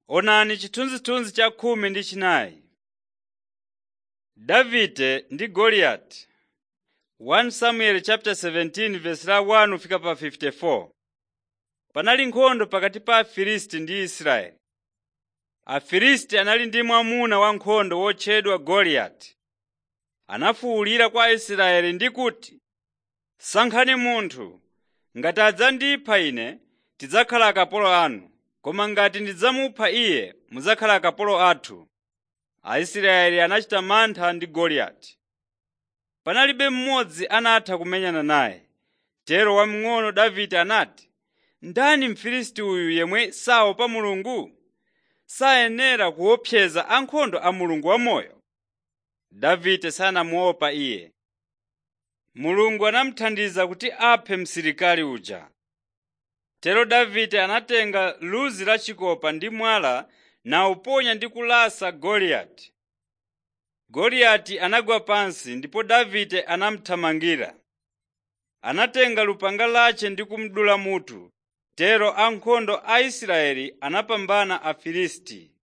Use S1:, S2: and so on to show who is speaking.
S1: Onani chithunzithunzi cha khumi ndi chinayi. Davide ndi Goliati 1 Samuel chapter 17 verse la 1 fika pa 54. Panali nkhondo pakati pa Afilisti ndi Israeli. Afilisti anali ndi mwamuna wankhondo wotchedwa Goliati. Anafuwulira kwa Aisraeli ndi kuti, “Sankhani munthu, ngati adzandipha ine, tidzakhala akapolo anu, koma ngati ndidzamupha iye, mudzakhala akapolo athu.” Aisraeli anachita mantha ndi Goliati. Panalibe mmodzi anatha kumenyana naye. Tero wamng'ono Davide anati, “Ndani Mfilisiti uyu yemwe saopa Mulungu? Sayenera kuopseza ankhondo a Mulungu wamoyo.” Davide sanamuopa iye. Mulungu anamuthandiza kuti aphe msilikali uja. Tero Davide anatenga luzi la chikopa ndi mwala nawuponya ndi kulasa Goliati. Goliati anagwa pansi ndipo Davide anamuthamangira. Anatenga lupanga lace ndi kumudula mutu. Tero ankhondo a Israeli anapambana Afilisti.